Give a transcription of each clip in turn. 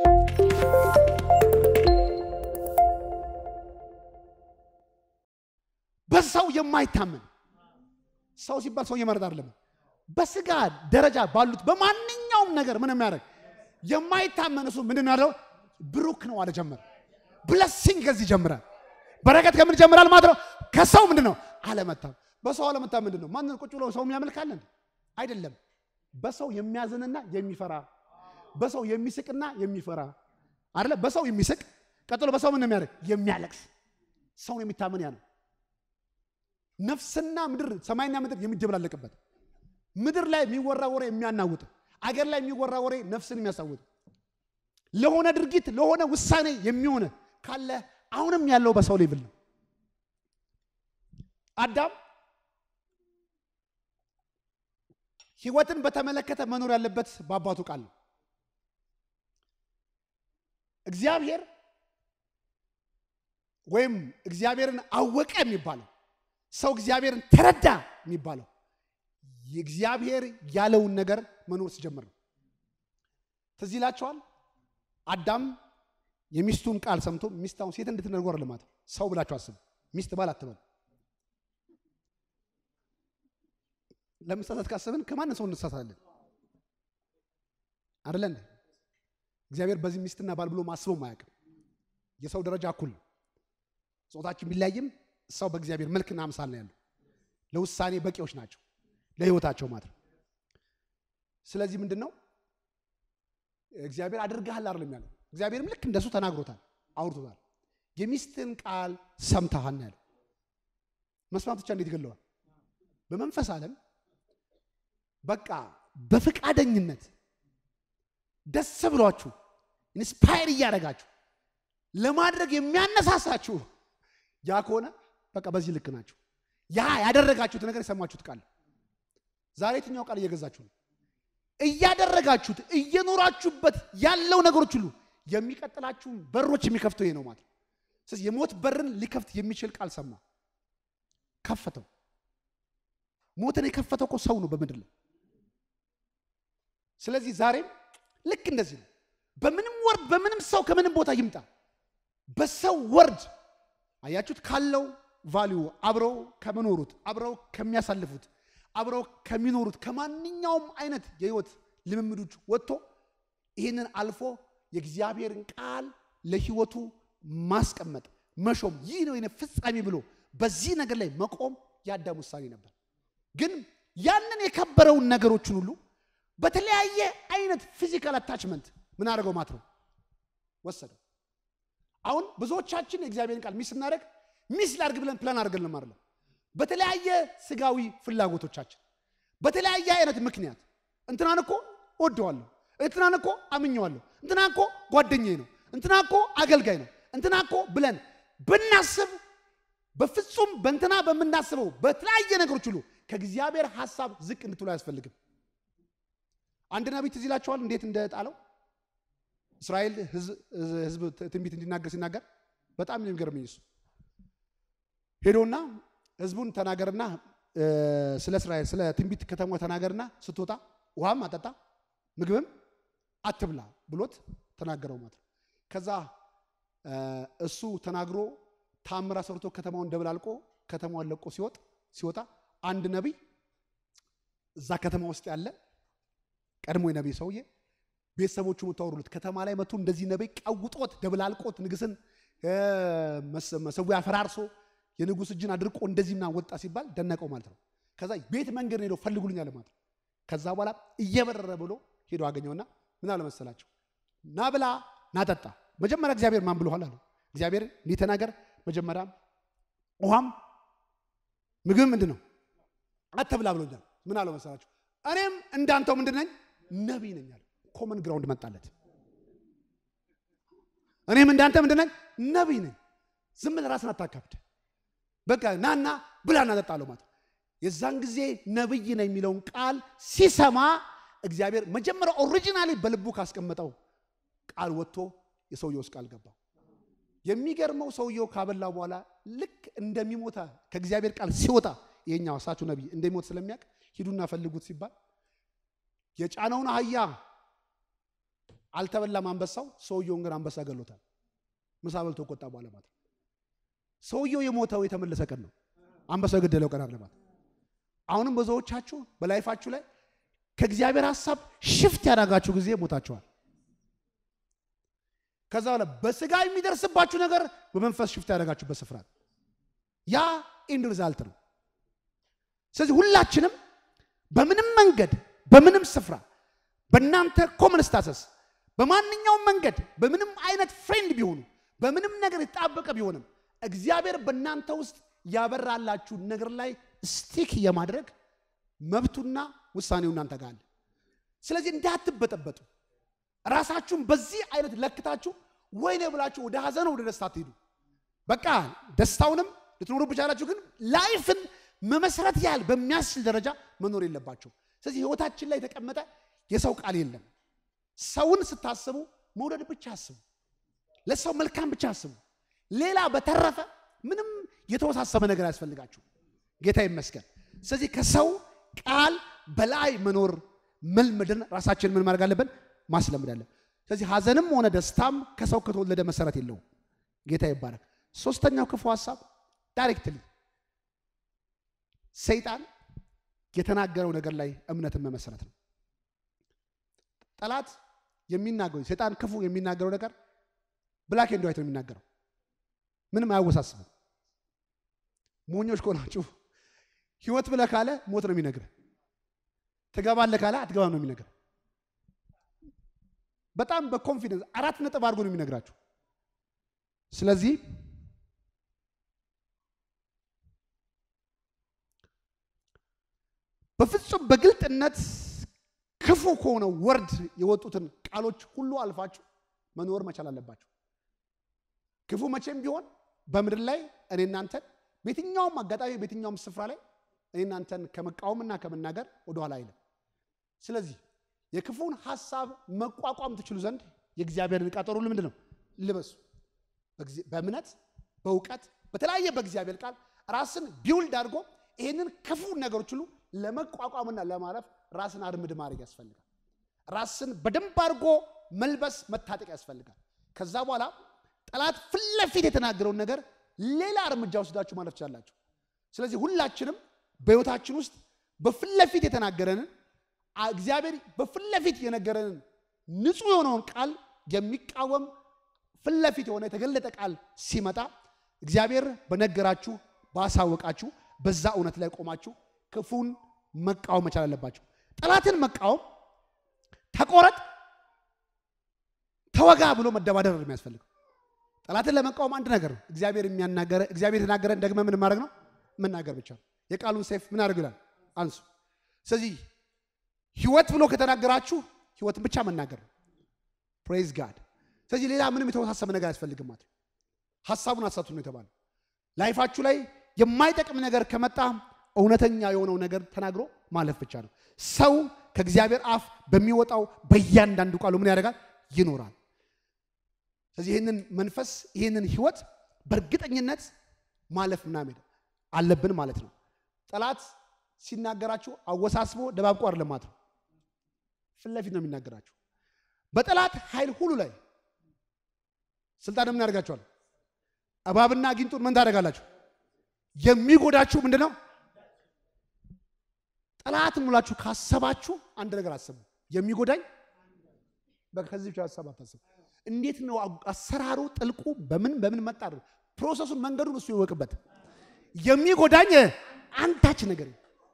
በሰው የማይታመን ሰው ሲባል ሰው እየመረጥ አይደለም። በስጋ ደረጃ ባሉት በማንኛውም ነገር ምን የሚያደርግ የማይታመን እሱ ምንድን ነው ያለው? ብሩክ ነው አለ ጀመረ። ብለሲንግ ከዚህ ይጀምራል። በረከት ከምን ይጀምራል ማለት ነው? ከሰው ምንድን ነው አለመታመን። በሰው አለመታመን ምንድን ነው? ማንን ቁጭ ብሎ ሰው የሚያመልካለን አይደለም። በሰው የሚያዝንና የሚፈራ በሰው የሚስቅና የሚፈራ አይደለ? በሰው የሚስቅ ቀጥሎ በሰው ምን የሚያደርግ የሚያለቅስ ሰውን የሚታመን ያ ነው። ነፍስና ምድር ሰማይና ምድር የሚደበላለቅበት ምድር ላይ የሚወራ ወሬ የሚያናውጥ አገር ላይ የሚወራ ወሬ ነፍስን የሚያሳውጥ ለሆነ ድርጊት ለሆነ ውሳኔ የሚሆነ ካለ አሁንም ያለው በሰው ሌቭል ነው። አዳም ሕይወትን በተመለከተ መኖር ያለበት በአባቱ ቃል ነው። እግዚአብሔር ወይም እግዚአብሔርን አወቀ የሚባለው ሰው እግዚአብሔርን ተረዳ የሚባለው የእግዚአብሔር ያለውን ነገር መኖር ሲጀምር ነው። ትዝ ይላቸዋል። አዳም የሚስቱን ቃል ሰምቶ ሚስት አሁን ሴት እንድትነርጎር ልማት ሰው ብላችሁ አስቡ። ሚስት ባል አትበሉ። ለመሳሳት ካሰብን ከማን ሰው እንሳሳለን አይደለ እንዴ? እግዚአብሔር በዚህ ሚስትና ባል ብሎ ማስበው አያውቅም። የሰው ደረጃ እኩል ነው። ጾታችን ቢለያይም ሰው በእግዚአብሔር መልክና አምሳል ነው ያለው። ለውሳኔ በቂዎች ናቸው ለህይወታቸው ማለት ነው። ስለዚህ ምንድን ነው እግዚአብሔር አድርገሃል አይደለም ያለው። እግዚአብሔርም ልክ እንደሱ ተናግሮታል፣ አውርቶታል። የሚስትን ቃል ሰምተሃል ነው ያለው። መስማት ብቻ እንዴት ይገለዋል? በመንፈስ ዓለም በቃ በፈቃደኝነት ደስ ብሏችሁ ኢንስፓየር እያደረጋችሁ ለማድረግ የሚያነሳሳችሁ ያ ከሆነ በቃ በዚህ ልክ ናቸው። ያ ያደረጋችሁት ነገር የሰማችሁት ቃል ዛሬ የትኛው ቃል እየገዛችሁ ነው? እያደረጋችሁት እየኖራችሁበት ያለው ነገሮች ሁሉ የሚቀጥላችሁን በሮች የሚከፍተው ይሄ ነው ማለት ነው። ስለዚህ የሞት በርን ሊከፍት የሚችል ቃል ሰማ፣ ከፈተው። ሞትን የከፈተው እኮ ሰው ነው በምድር ላይ። ስለዚህ ዛሬም ልክ እንደዚህ ነው። በምንም ወርድ በምንም ሰው ከምንም ቦታ ይምጣ በሰው ወርድ አያችሁት ካለው ቫሊዩ አብረው ከመኖሩት አብረው ከሚያሳልፉት አብረው ከሚኖሩት ከማንኛውም አይነት የህይወት ልምምዶች ወጥቶ ይህንን አልፎ የእግዚአብሔርን ቃል ለህይወቱ ማስቀመጥ መሾም፣ ይህ ነው የኔ ፍጻሜ ብሎ በዚህ ነገር ላይ መቆም የአዳም ውሳኔ ነበር። ግን ያንን የከበረውን ነገሮችን ሁሉ በተለያየ አይነት ፊዚካል አታችመንት ምን አደረገው ማለት ነው ወሰደው። አሁን ብዙዎቻችን የእግዚአብሔርን ቃል ሚስ ስናደርግ ሚስ ላድርግ ብለን ፕላን አድርገን አይደለም። በተለያየ ስጋዊ ፍላጎቶቻችን በተለያየ አይነት ምክንያት እንትናን እኮ ወደዋለሁ፣ እንትናን እኮ አምኘዋለሁ፣ እንትና እኮ ጓደኛዬ ነው፣ እንትና እኮ አገልጋይ ነው፣ እንትና እኮ ብለን ብናስብ በፍጹም በእንትና በምናስበው በተለያየ ነገሮች ሁሉ ከእግዚአብሔር ሐሳብ ዝቅ እንድትሉ አያስፈልግም። አንድ ነቢይ ትዝ ይላችኋል እንዴት እንደጣለው እስራኤል ህዝብ ትንቢት እንዲናገር ሲናገር በጣም ነው የሚገርመኝ እሱ ሄዶና ህዝቡን ተናገርና ስለ እስራኤል ስለ ትንቢት ከተማ ተናገርና ስትወጣ ውሃም አጠጣ ምግብም አትብላ ብሎት ተናገረው ማለት ነው። ከዛ እሱ ተናግሮ ታምራ ሰርቶ ከተማውን ደብላልቆ ከተማውን ለቆ ሲወጥ ሲወጣ አንድ ነቢይ እዛ ከተማ ውስጥ ያለ ቀድሞ የነቢይ ሰውዬ ቤተሰቦቹ የምታወሩለት ከተማ ላይ መቶ እንደዚህ ነቢይ ቀውጦት ደብላልቆት ንግስን መሰዊያ ፈራርሶ የንጉስ እጅን አድርቆ እንደዚህ ምናምን ወጣ ሲባል ደነቀው ማለት ነው። ከዛ ቤት መንገድ ሄደው ፈልጉልኛል ማለት ነው። ከዛ በኋላ እየበረረ ብሎ ሄዶ አገኘውና ምን አለ መሰላቸው፣ ና ብላ ና ጠጣ። መጀመሪያ እግዚአብሔር ማን ብሎሃል አለው። እግዚአብሔር እንዲህ ተናገር፣ መጀመሪያ ውሃም ምግብ ምንድን ነው አትብላ ብሎኛል። ምን አለው መሰላቸው፣ እኔም እንዳንተው ምንድን ነኝ ነቢይ ነኝ አለ። ኮመን ግራውንድ መጣለት። እኔም እንዳንተ ምንድን ነኝ ነቢይ ነኝ። ዝም ብለህ ራስን አታካብድ። በቃ ናና ብላ እናጠጣለሁ ማለት የዛን ጊዜ ነብይ ነው የሚለውን ቃል ሲሰማ እግዚአብሔር መጀመሪያ ኦሪጂናሊ በልቡ ካስቀመጠው ቃል ወጥቶ የሰውየው ውስጥ ቃል ገባ። የሚገርመው ሰውየው ካበላው በኋላ ልክ እንደሚሞታ ከእግዚአብሔር ቃል ሲወጣ ይሄኛው እሳችሁ ነቢይ እንደሚሞት ስለሚያውቅ ሂዱና ፈልጉት ሲባል የጫነውን አህያ አልተበላም አንበሳው። ሰውየውን ግን አንበሳ ገሎታል። ምሳ በልቶ ቆጣ በኋላ ማለት ነው። ሰውየው የሞተው የተመለሰ ቀን ነው። አንበሳው የገደለው ቀን አለ ማለት ነው። አሁንም ብዙዎቻችሁ በላይፋችሁ ላይ ከእግዚአብሔር ሀሳብ ሽፍት ያደረጋችሁ ጊዜ ሞታችኋል። ከዛ በኋላ በስጋ የሚደርስባችሁ ነገር በመንፈስ ሽፍት ያደረጋችሁበት ስፍራ ነው። ያ ኢንድ ሪዛልት ነው። ስለዚህ ሁላችንም በምንም መንገድ በምንም ስፍራ በእናንተ ኮመን ስታሰስ በማንኛውም መንገድ በምንም አይነት ፍሬንድ ቢሆኑ በምንም ነገር የተጣበቀ ቢሆንም እግዚአብሔር በእናንተ ውስጥ ያበራላችሁ ነገር ላይ ስቲክ የማድረግ መብቱና ውሳኔው እናንተ ጋር አለ። ስለዚህ እንዳትበጠበጡ ራሳችሁን በዚህ አይነት ለክታችሁ ወይኔ ብላችሁ ወደ ሀዘን ወደ ደስታ ትሄዱ። በቃ ደስታውንም ልትኖሩ ብቻላችሁ፣ ግን ላይፍን መመስረት ያህል በሚያስችል ደረጃ መኖር የለባቸው። ስለዚህ ህይወታችን ላይ የተቀመጠ የሰው ቃል የለም። ሰውን ስታስቡ መውደድ ብቻ አስቡ። ለሰው መልካም ብቻ አስቡ። ሌላ በተረፈ ምንም የተወሳሰበ ነገር አያስፈልጋችሁ። ጌታ ይመስገን። ስለዚህ ከሰው ቃል በላይ መኖር መልመድን ራሳችንን ምን ማድረግ አለብን? ማስለምድ አለብን። ስለዚህ ሀዘንም ሆነ ደስታም ከሰው ከተወለደ መሰረት የለውም። ጌታ ይባረክ። ሶስተኛው ክፉ ሀሳብ ዳይሬክትሊ ሰይጣን የተናገረው ነገር ላይ እምነትን መመሰረት ነው። ጠላት የሚናገረው ሰይጣን ክፉ የሚናገረው ነገር ብላክ ኤንድ ዋይት ነው የሚናገረው። ምንም አያወሳስብም። ሞኞች ከሆናችሁ ህይወት ብለህ ካለ ሞት ነው የሚነግርህ። ትገባለህ ካለ አትገባም ነው የሚነግርህ። በጣም በኮንፊደንስ አራት ነጥብ አድርጎ ነው የሚነግራችሁ። ስለዚህ በፍጹም በግልጥነት ክፉ ከሆነው ወርድ የወጡትን ቃሎች ሁሉ አልፋችሁ መኖር መቻል አለባችሁ። ክፉ መቼም ቢሆን በምድር ላይ እኔ እናንተን በየትኛውም አጋጣሚ በየትኛውም ስፍራ ላይ እኔ እናንተን ከመቃወምና ከመናገር ወደኋላ አይልም። ስለዚህ የክፉን ሀሳብ መቋቋም ትችሉ ዘንድ የእግዚአብሔርን ዕቃ ጦር ሁሉ ምንድን ነው ልበሱ። በእምነት በእውቀት በተለያየ በእግዚአብሔር ቃል ራስን ቢውልድ አድርጎ ይህንን ክፉ ነገሮች ሁሉ ለመቋቋምና ለማለፍ ራስን አርምድ ማድረግ ያስፈልጋል። ራስን በደንብ አድርጎ መልበስ መታጠቅ ያስፈልጋል። ከዛ በኋላ ጠላት ፊት ለፊት የተናገረውን ነገር ሌላ እርምጃ ወስዳችሁ ማለፍ ትችላላችሁ። ስለዚህ ሁላችንም በሕይወታችን ውስጥ በፊት ለፊት የተናገረንን እግዚአብሔር በፊት ለፊት የነገረንን ንጹሕ የሆነውን ቃል የሚቃወም ፊት ለፊት የሆነ የተገለጠ ቃል ሲመጣ እግዚአብሔር በነገራችሁ ባሳወቃችሁ በዛ እውነት ላይ ቆማችሁ ክፉን መቃወም መቻል አለባችሁ። ጠላትን መቃወም ተቆረጥ፣ ተወጋ ብሎ መደባደር ነው የሚያስፈልገው። ጠላትን ለመቃወም አንድ ነገር ነው። እግዚአብሔር የሚያናገረ እግዚአብሔር የተናገረን ደግመ ምን ማድረግ ነው? መናገር ብቻ ነው። የቃሉን ሰይፍ ምን አድርግ ይላል? አንሱ። ስለዚህ ህይወት ብሎ ከተናገራችሁ ህይወትን ብቻ መናገር ነው። ፕሬዝ ጋድ። ስለዚህ ሌላ ምንም የተወሳሰበ ነገር አያስፈልግም ማለት ነው። ሀሳቡን አሳቱ ነው የተባለው። ላይፋችሁ ላይ የማይጠቅም ነገር ከመጣ እውነተኛ የሆነው ነገር ተናግሮ ማለፍ ብቻ ነው። ሰው ከእግዚአብሔር አፍ በሚወጣው በእያንዳንዱ ቃሉ ምን ያደርጋል? ይኖራል። ስለዚህ ይህንን መንፈስ ይህንን ህይወት በእርግጠኝነት ማለፍ ምናምን አለብን ማለት ነው። ጠላት ሲናገራችሁ አወሳስቦ ደባብቆ አይደለም ማለት ነው። ፊት ለፊት ነው የሚናገራችሁ። በጠላት ኃይል ሁሉ ላይ ስልጣን ምን ያደርጋችኋል? እባብና ጊንጡን ምን ታደርጋላችሁ? የሚጎዳችሁ ምንድን ነው? ጠላት ሙላችሁ ካሰባችሁ አንድ ነገር አስቡ። የሚጎዳኝ ከዚህ ብቻ ሀሳብ አታስቡ። እንዴት ነው አሰራሩ፣ ጥልቁ በምን በምን መጣ ፕሮሰሱን፣ መንገዱን እሱ ይወቅበት። የሚጎዳኝ አንዳች ነገር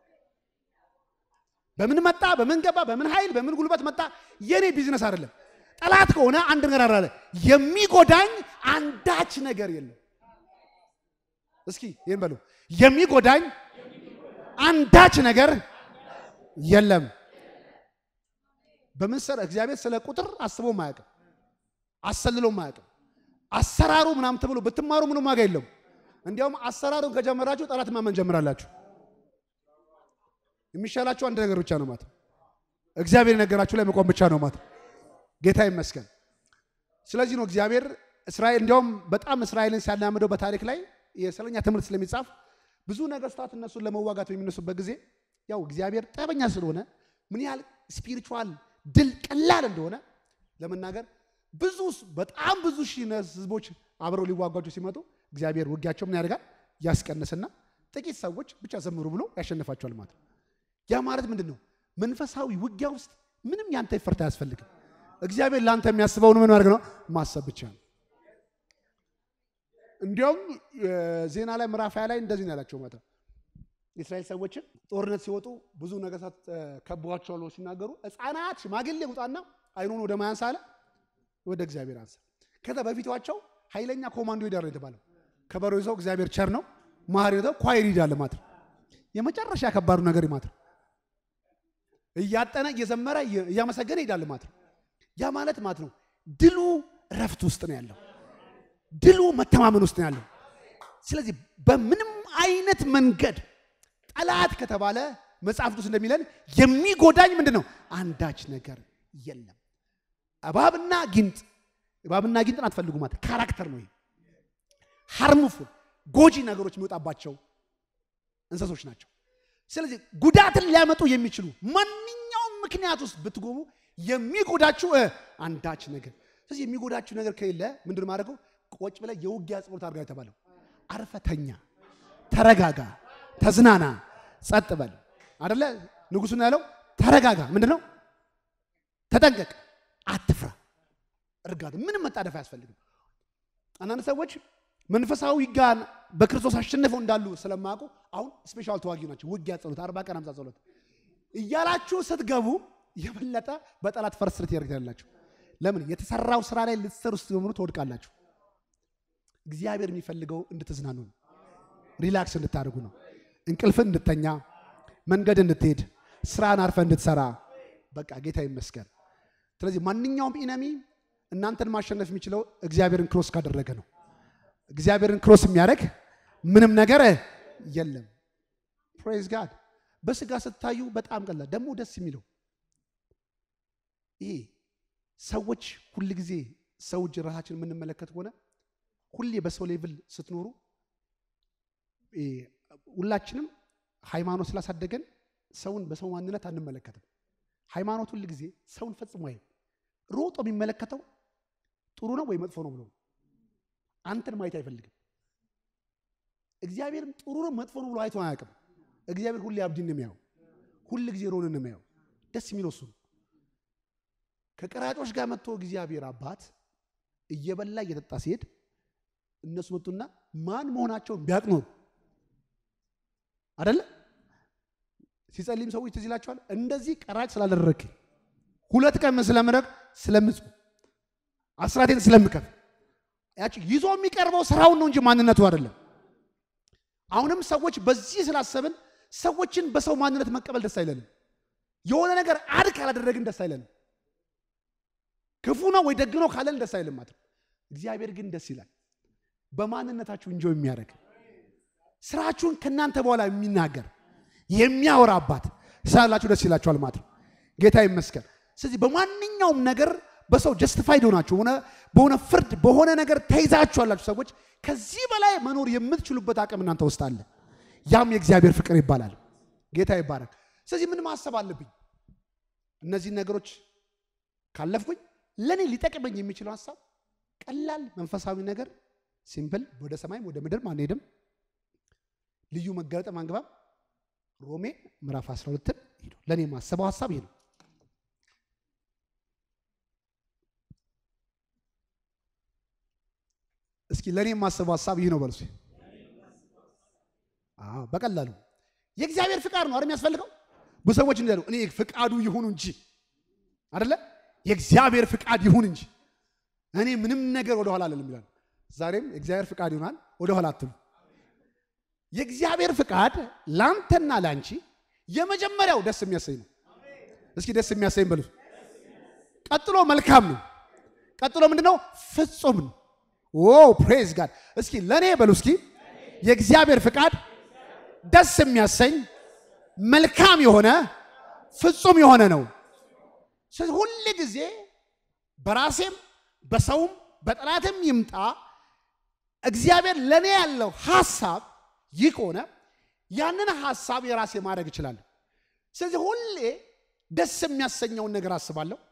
በምን መጣ፣ በምን ገባ፣ በምን ኃይል፣ በምን ጉልበት መጣ የኔ ቢዝነስ አይደለም። ጠላት ከሆነ አንድ ነገር አለ፣ የሚጎዳኝ አንዳች ነገር የለም። እስኪ ይህን በሉ፣ የሚጎዳኝ አንዳች ነገር የለም። በምን ሰር እግዚአብሔር ስለ ቁጥር አስቦ ማያውቅም፣ አሰልሎ ማያውቅም። አሰራሩ ምናምን ተብሎ ብትማሩ ምንም ዋጋ የለም። እንዲያውም አሰራሩን ከጀመራችሁ ጠላት ማመን ጀምራላችሁ። የሚሻላችሁ አንድ ነገር ብቻ ነው ማለት እግዚአብሔር የነገራችሁ ላይ መቆም ብቻ ነው ማለት ጌታ ይመስገን። ስለዚህ ነው እግዚአብሔር እስራኤል እንዲያውም በጣም እስራኤልን ሲያላምደው በታሪክ ላይ የሰለኛ ትምህርት ስለሚጻፍ ብዙ ነገስታት እነሱን ለመዋጋት በሚነሱበት ጊዜ ያው እግዚአብሔር ጠበኛ ስለሆነ ምን ያህል ስፒሪቹዋል ድል ቀላል እንደሆነ ለመናገር ብዙ በጣም ብዙ ሺህ ህዝቦች አብረው ሊዋጓቸው ሲመጡ እግዚአብሔር ውጊያቸው ምን ያደርጋል? ያስቀንስና ጥቂት ሰዎች ብቻ ዘምሩ ብሎ ያሸንፋቸዋል ማለት ነው። ያ ማለት ምንድን ነው? መንፈሳዊ ውጊያ ውስጥ ምንም ያንተ ይፈርት አያስፈልግም። እግዚአብሔር ለአንተ የሚያስበውን ምን ማድረግ ነው? ማሰብ ብቻ ነው። እንዲያውም ዜና ላይ ምዕራፍ ሃያ ላይ እንደዚህ ነው ያላቸው ማለት የእስራኤል ሰዎችን ጦርነት ሲወጡ ብዙ ነገስታት ከበዋቸዋል ብለው ሲናገሩ ሕፃናት ሽማግሌ ውጣና አይኑን ወደ ማያንሳ አለ ወደ እግዚአብሔር አንሳ። ከዛ በፊቷቸው ኃይለኛ ኮማንዶ ይዳር ነው የተባለው። ከበሮ ይዘው እግዚአብሔር ቸር ነው ማህር ይዘው ኳይር ይዳል ማለት ነው። የመጨረሻ ከባዱ ነገር ማለት ነው። እያጠነ እየዘመረ እያመሰገነ ይሄዳል ማለት ነው። ያ ማለት ማለት ነው ድሉ እረፍት ውስጥ ነው ያለው። ድሉ መተማመን ውስጥ ነው ያለው። ስለዚህ በምንም አይነት መንገድ ጠላት ከተባለ መጽሐፍ ቅዱስ እንደሚለን የሚጎዳኝ ምንድን ነው? አንዳች ነገር የለም። እባብና ጊንጥ እባብና ጊንጥን አትፈልጉ ማለት ካራክተር ነው። ሃርሙፉል ጎጂ ነገሮች የሚወጣባቸው እንስሶች ናቸው። ስለዚህ ጉዳትን ሊያመጡ የሚችሉ ማንኛውም ምክንያት ውስጥ ብትጎሙ የሚጎዳችሁ አንዳች ነገር ስለዚህ የሚጎዳችሁ ነገር ከሌለ ምንድን ማድረገው? ቆጭ ብለህ የውጊያ ጸሎት አድርጋ የተባለው አርፈተኛ፣ ተረጋጋ፣ ተዝናና፣ ጸጥ በል አደለ? ንጉሱን ያለው ተረጋጋ፣ ምንድን ነው? ተጠንቀቅ፣ አትፍራ፣ እርጋታ። ምንም መጣደፍ አያስፈልግም። አንዳንድ ሰዎች መንፈሳዊ ውጊያን በክርስቶስ አሸንፈው እንዳሉ ስለማያውቁ አሁን ስፔሻል ተዋጊ ናቸው። ውጊያ ጸሎት፣ አርባ ቀን አምሳ ጸሎት እያላችሁ ስትገቡ የበለጠ በጠላት ፈርስ ልትሄድ ያላችሁ ለምን የተሰራው ስራ ላይ ልትሰሩ ስትጀምሩ ትወድቃላችሁ። እግዚአብሔር የሚፈልገው እንድትዝናኑ ነው። ሪላክስ እንድታደርጉ ነው። እንቅልፍን እንድተኛ፣ መንገድ እንድትሄድ፣ ስራን አርፈ እንድትሰራ። በቃ ጌታ ይመስገን። ስለዚህ ማንኛውም ኢነሚ እናንተን ማሸነፍ የሚችለው እግዚአብሔርን ክሮስ ካደረገ ነው። እግዚአብሔርን ክሮስ የሚያደርግ ምንም ነገር የለም። ፕሬዝ ጋድ። በስጋ ስታዩ በጣም ቀላል ደግሞ ደስ የሚለው ይሄ ሰዎች ሁል ጊዜ ሰው እጅ ራሳችን የምንመለከት ከሆነ ሁሌ በሰው ሌቭል ስትኖሩ ሁላችንም ሃይማኖት ስላሳደገን ሰውን በሰው ማንነት አንመለከትም። ሃይማኖት ሁል ጊዜ ሰውን ፈጽሞ አይ ሮጦ የሚመለከተው ጥሩ ነው ወይ መጥፎ ነው ብሎ አንተን ማየት አይፈልግም። እግዚአብሔርም ጥሩ ነው መጥፎ ነው ብሎ አይቶ አያውቅም። እግዚአብሔር ሁሌ አብዲን ነው የሚያየው፣ ሁል ጊዜ ሮንን ነው የሚያየው። ደስ የሚለው እሱ ነው። ከቀራጮች ጋር መጥቶ እግዚአብሔር አባት እየበላ እየጠጣ ሲሄድ እነሱ መጡና ማን መሆናቸውን ቢያውቅ ኖሩ አደለ ሲጸልይም ሰዎች ትዝ ይላቸዋል። እንደዚህ ቀራጭ ስላደረግክ ሁለት ቀን ስለምረግ ስለምጽ አስራቴን ስለምከፍ ያቺ ይዞ የሚቀርበው ስራውን ነው እንጂ ማንነቱ አይደለም። አሁንም ሰዎች በዚህ ስላሰብን ሰዎችን በሰው ማንነት መቀበል ደስ አይለንም። የሆነ ነገር አድ ካላደረግን ደስ አይለንም። ክፉ ነው ወይ ደግ ነው ካለን ደስ አይልም ማለት ነው። እግዚአብሔር ግን ደስ ይላል። በማንነታችሁ እንጆ የሚያደርግ ስራችሁን ከእናንተ በኋላ የሚናገር የሚያወራ አባት ስላላችሁ ደስ ይላችኋል ማለት ነው። ጌታ ይመስገን። ስለዚህ በማንኛውም ነገር በሰው ጀስቲፋይድ ሆናችሁ ሆነ በሆነ ፍርድ በሆነ ነገር ተይዛችኋላችሁ ሰዎች ከዚህ በላይ መኖር የምትችሉበት አቅም እናንተ ውስጥ አለ። ያም የእግዚአብሔር ፍቅር ይባላል። ጌታ ይባረክ። ስለዚህ ምን ማሰብ አለብኝ? እነዚህን ነገሮች ካለፍኩኝ ለእኔ ሊጠቅመኝ የሚችለው ሀሳብ ቀላል መንፈሳዊ ነገር ሲምፕል፣ ወደ ሰማይም ወደ ምድርም አንሄድም፣ ልዩ መገለጥ አንገባም። ሮሜ ምዕራፍ 12ን ሄዱ። ለእኔ የማሰበው ሀሳብ ይሄ ነው። እስኪ ለእኔ የማስበው ሀሳብ ይህ ነው በሉ። በቀላሉ የእግዚአብሔር ፍቃድ ነው አይደል የሚያስፈልገው። ብዙ ሰዎች እንዳሉ እኔ ፍቃዱ ይሁን እንጂ አይደለ የእግዚአብሔር ፍቃድ ይሁን እንጂ እኔ ምንም ነገር ወደኋላ አልልም ይላል። ዛሬም የእግዚአብሔር ፍቃድ ይሆናል፣ ወደኋላ አትሉ። የእግዚአብሔር ፍቃድ ለአንተና ለአንቺ የመጀመሪያው ደስ የሚያሰኝ ነው። እስኪ ደስ የሚያሰኝ በሉ። ቀጥሎ መልካም ነው። ቀጥሎ ምንድነው? ፍጹም ነው። ኦ ፕሬዝ ጋድ። እስኪ ለእኔ በሉ እስኪ የእግዚአብሔር ፍቃድ ደስ የሚያሰኝ መልካም የሆነ ፍጹም የሆነ ነው። ስለዚህ ሁል ጊዜ በራሴም በሰውም በጠላትም ይምጣ እግዚአብሔር ለእኔ ያለው ሀሳብ ይህ ከሆነ ያንን ሀሳብ የራሴ ማድረግ እችላለሁ። ስለዚህ ሁሌ ደስ የሚያሰኘውን ነገር አስባለሁ፣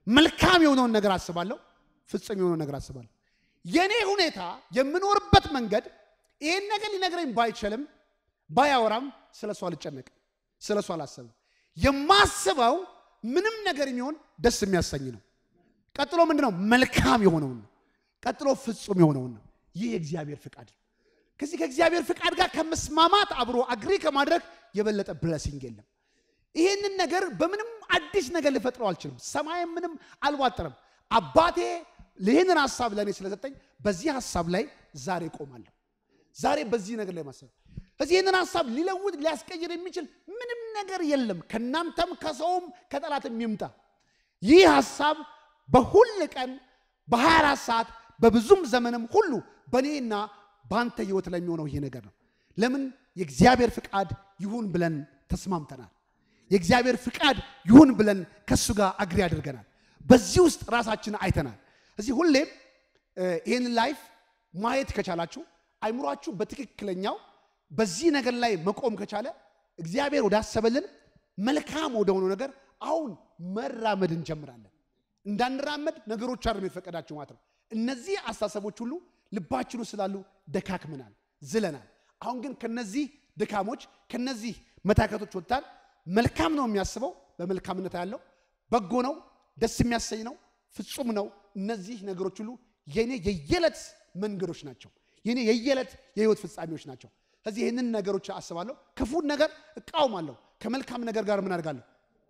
መልካም የሆነውን ነገር አስባለሁ፣ ፍጹም የሆነውን ነገር አስባለሁ። የኔ ሁኔታ የምኖርበት መንገድ ይህን ነገር ሊነግረኝ ባይችልም ባያወራም ስለ እሱ አልጨነቅም፣ ስለ እሱ አላሰብም። የማስበው ምንም ነገር የሚሆን ደስ የሚያሰኝ ነው። ቀጥሎ ምንድን ነው? መልካም የሆነውን ነው። ቀጥሎ ፍጹም የሆነውን ነው። ይህ የእግዚአብሔር ፍቃድ ነው። ከዚህ ከእግዚአብሔር ፍቃድ ጋር ከመስማማት አብሮ አግሪ ከማድረግ የበለጠ ብለሲንግ የለም። ይህንን ነገር በምንም አዲስ ነገር ልፈጥረው አልችልም። ሰማይም ምንም አልዋጠረም። አባቴ ይህንን ሀሳብ ለእኔ ስለሰጠኝ በዚህ ሀሳብ ላይ ዛሬ ቆማለሁ። ዛሬ በዚህ ነገር ላይ ማሰብ እዚህ ይህንን ሀሳብ ሊለውጥ ሊያስቀይር የሚችል ምንም ነገር የለም። ከእናንተም ከሰውም ከጠላትም ይምጣ ይህ ሀሳብ በሁል ቀን በ24 ሰዓት በብዙም ዘመንም ሁሉ በእኔና በአንተ ህይወት ላይ የሚሆነው ይሄ ነገር ነው። ለምን የእግዚአብሔር ፍቃድ ይሁን ብለን ተስማምተናል። የእግዚአብሔር ፍቃድ ይሁን ብለን ከእሱ ጋር አግሪ አድርገናል። በዚህ ውስጥ ራሳችን አይተናል። እዚህ ሁሌም ይህንን ላይፍ ማየት ከቻላችሁ አይምሯችሁ በትክክለኛው በዚህ ነገር ላይ መቆም ከቻለ እግዚአብሔር ወዳሰበልን መልካም ወደሆነው ነገር አሁን መራመድ እንጀምራለን። እንዳንራመድ ነገሮች አይደለም የተፈቀዳቸው ማለት ነው። እነዚህ አስተሳሰቦች ሁሉ ልባችን ውስጥ ስላሉ ደካክመናል፣ ዝለናል። አሁን ግን ከነዚህ ድካሞች ከነዚህ መታከቶች ወጥታል። መልካም ነው የሚያስበው በመልካምነት ያለው በጎ ነው፣ ደስ የሚያሰኝ ነው፣ ፍጹም ነው። እነዚህ ነገሮች ሁሉ የኔ የየዕለት መንገዶች ናቸው። የኔ የየዕለት የህይወት ፍጻሜዎች ናቸው። ስለዚህ ይህንን ነገሮች አስባለሁ። ክፉን ነገር እቃውማለሁ። ከመልካም ነገር ጋር ምን አድርጋለሁ?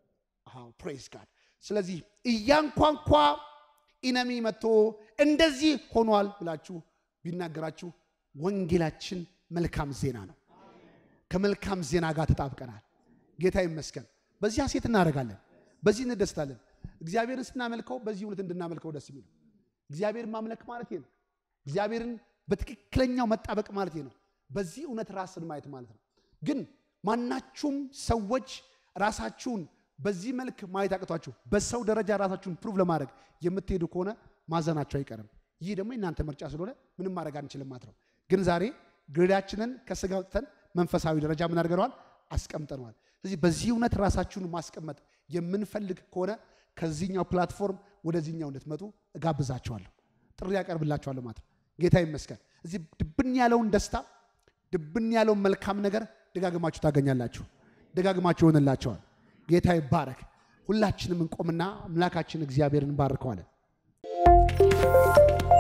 ፕሬዝ ጋድ። ስለዚህ እያንኳንኳ ኢነሚ መጥቶ እንደዚህ ሆኗል ብላችሁ ቢናገራችሁ ወንጌላችን መልካም ዜና ነው። ከመልካም ዜና ጋር ተጣብቀናል። ጌታ ይመስገን። በዚህ ሐሴት እናደርጋለን፣ በዚህ እንደስታለን። እግዚአብሔርን ስናመልከው በዚህ እውነት እንድናመልከው ደስ የሚለው እግዚአብሔርን ማምለክ ማለት ነው። እግዚአብሔርን በትክክለኛው መጣበቅ ማለት ነው። በዚህ እውነት ራስን ማየት ማለት ነው። ግን ማናችሁም ሰዎች ራሳችሁን በዚህ መልክ ማየት አቅቷችሁ በሰው ደረጃ ራሳችሁን ፕሩቭ ለማድረግ የምትሄዱ ከሆነ ማዘናችሁ አይቀርም። ይህ ደግሞ የእናንተ ምርጫ ስለሆነ ምንም ማድረግ አንችልም ማለት ነው። ግን ዛሬ ግሬዳችንን ከስጋ ወጥተን መንፈሳዊ ደረጃ ምን አድርገነዋል? አስቀምጠነዋል። ስለዚህ በዚህ እውነት ራሳችሁን ማስቀመጥ የምንፈልግ ከሆነ ከዚህኛው ፕላትፎርም ወደዚህኛው እንድትመጡ እጋብዛችኋለሁ፣ ጥሪ ያቀርብላችኋለሁ ማለት ነው። ጌታ ይመስገን። እዚህ ድብን ያለውን ደስታ ድብን ያለውን መልካም ነገር ደጋግማችሁ ታገኛላችሁ፣ ደጋግማችሁ ይሆንላቸዋል። ጌታ ይባረክ። ሁላችንም እንቆምና አምላካችን እግዚአብሔርን እንባርከዋለን።